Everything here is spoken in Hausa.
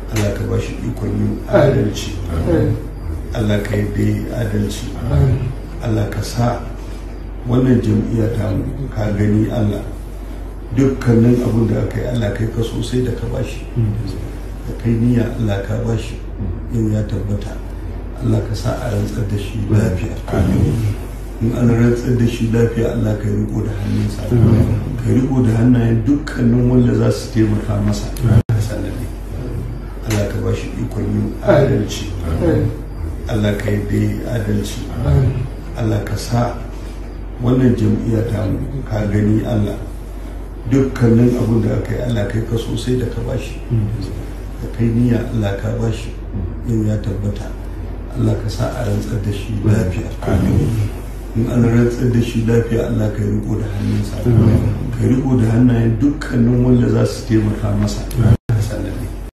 Allah ka ba shi ikon yin adalci Allah ka yi bai adalci Allah ka sa wannan jam'iyya ta mu ka gani Allah dukkanin abin da aka yi Allah kai ka sosai da ka ba shi da kai niyya Allah ka ba shi yau ya tabbata Allah ka sa a rantsar da shi lafiya in an rantsar da shi lafiya Allah ka riko da hannunsa ka riko da hannayen dukkanin wanda za su taimaka masa sannan Allah ka ba shi ikon yin adalci Allah ka yi bai adalci Allah ka sa wannan jam'iyya ta mu ka gani Allah dukkanin abin da aka yi Allah kai ka sosai da ka bashi da kai niyya Allah ka bashi yau ya tabbata Allah ka sa a rantsar da shi lafiya in an rantsar da shi lafiya Allah ka riko da hannunsa ka riko da hannayen dukkanin wanda za su taimaka masa